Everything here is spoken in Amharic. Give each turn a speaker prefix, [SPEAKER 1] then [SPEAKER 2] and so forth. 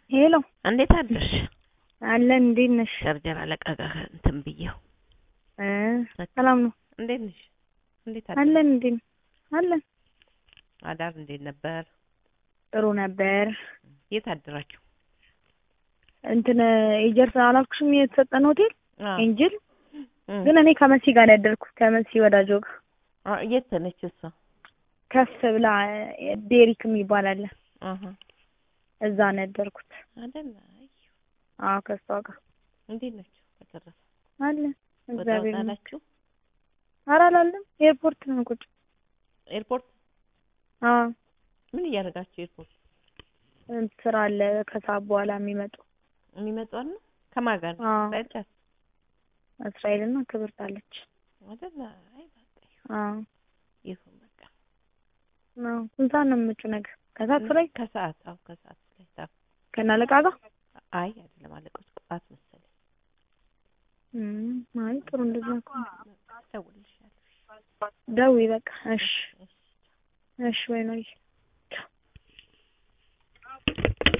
[SPEAKER 1] ሄሎ
[SPEAKER 2] እንዴት አደርሽ?
[SPEAKER 1] አለን። እንዴት ነሽ?
[SPEAKER 2] ሸርጀር አለቀቀ እንትን ብዬው
[SPEAKER 1] እ ሰላም ነው
[SPEAKER 2] እንዴት ነሽ? እንዴት አደርሽ?
[SPEAKER 1] አለን። እንዴት አለን።
[SPEAKER 2] አዳር እንዴት ነበር?
[SPEAKER 1] ጥሩ ነበር።
[SPEAKER 2] የት አደራችሁ?
[SPEAKER 1] እንትን ኤጀርስ አላልኩሽም? የተሰጠን ሆቴል
[SPEAKER 2] አዎ።
[SPEAKER 1] ኤንጅል።
[SPEAKER 2] እም።
[SPEAKER 1] ግን እኔ ከመሲ ጋር ነው ያደርኩት። ከመሲ ወዳጆ ጋር
[SPEAKER 2] አ የት ነች እሷ?
[SPEAKER 1] ከፍ ብላ እ ዴሪክ የሚባል አለ
[SPEAKER 2] አሃ
[SPEAKER 1] እዛ ነው ያደርኩት።
[SPEAKER 2] አይደል? አይ
[SPEAKER 1] አዎ ከሷ ጋር
[SPEAKER 2] እንዴት ናችሁ? በተረፈ
[SPEAKER 1] አለ።
[SPEAKER 2] ወጣ
[SPEAKER 1] እግዚአብሔር
[SPEAKER 2] ወጣ
[SPEAKER 1] ይመስገን።
[SPEAKER 2] አላችሁ?
[SPEAKER 1] ኧረ አላለም። ኤርፖርት ነው ቁጭ።
[SPEAKER 2] ኤርፖርት
[SPEAKER 1] አዎ
[SPEAKER 2] ምን እያደረጋችሁ ኤርፖርት
[SPEAKER 1] ስራ አለ ከሰዓት በኋላ የሚመጡ
[SPEAKER 2] የሚመጡ አሉ? ከማን ጋር ነው?
[SPEAKER 1] አዎ
[SPEAKER 2] እስራኤል ጋር
[SPEAKER 1] እስራኤልና ክብርት አለች።
[SPEAKER 2] አይደል? አይ በቃ
[SPEAKER 1] አዎ
[SPEAKER 2] ይሁን በቃ
[SPEAKER 1] ነው። ስንት ሰዓት ነው የምመጪው ነገር? ከሰዓት ላይ
[SPEAKER 2] ከሰዓት አዎ ከሰዓት ላይ ታው
[SPEAKER 1] ከእነ አለቃ ጋር
[SPEAKER 2] አይ አይደለም አለቆች ቁጣት መሰለኝ
[SPEAKER 1] እም አይ ጥሩ እንደዛ ከሆነ
[SPEAKER 2] ደውልልሻለሁ
[SPEAKER 1] ደውዪ በቃ። እሺ እሺ ወይ ነው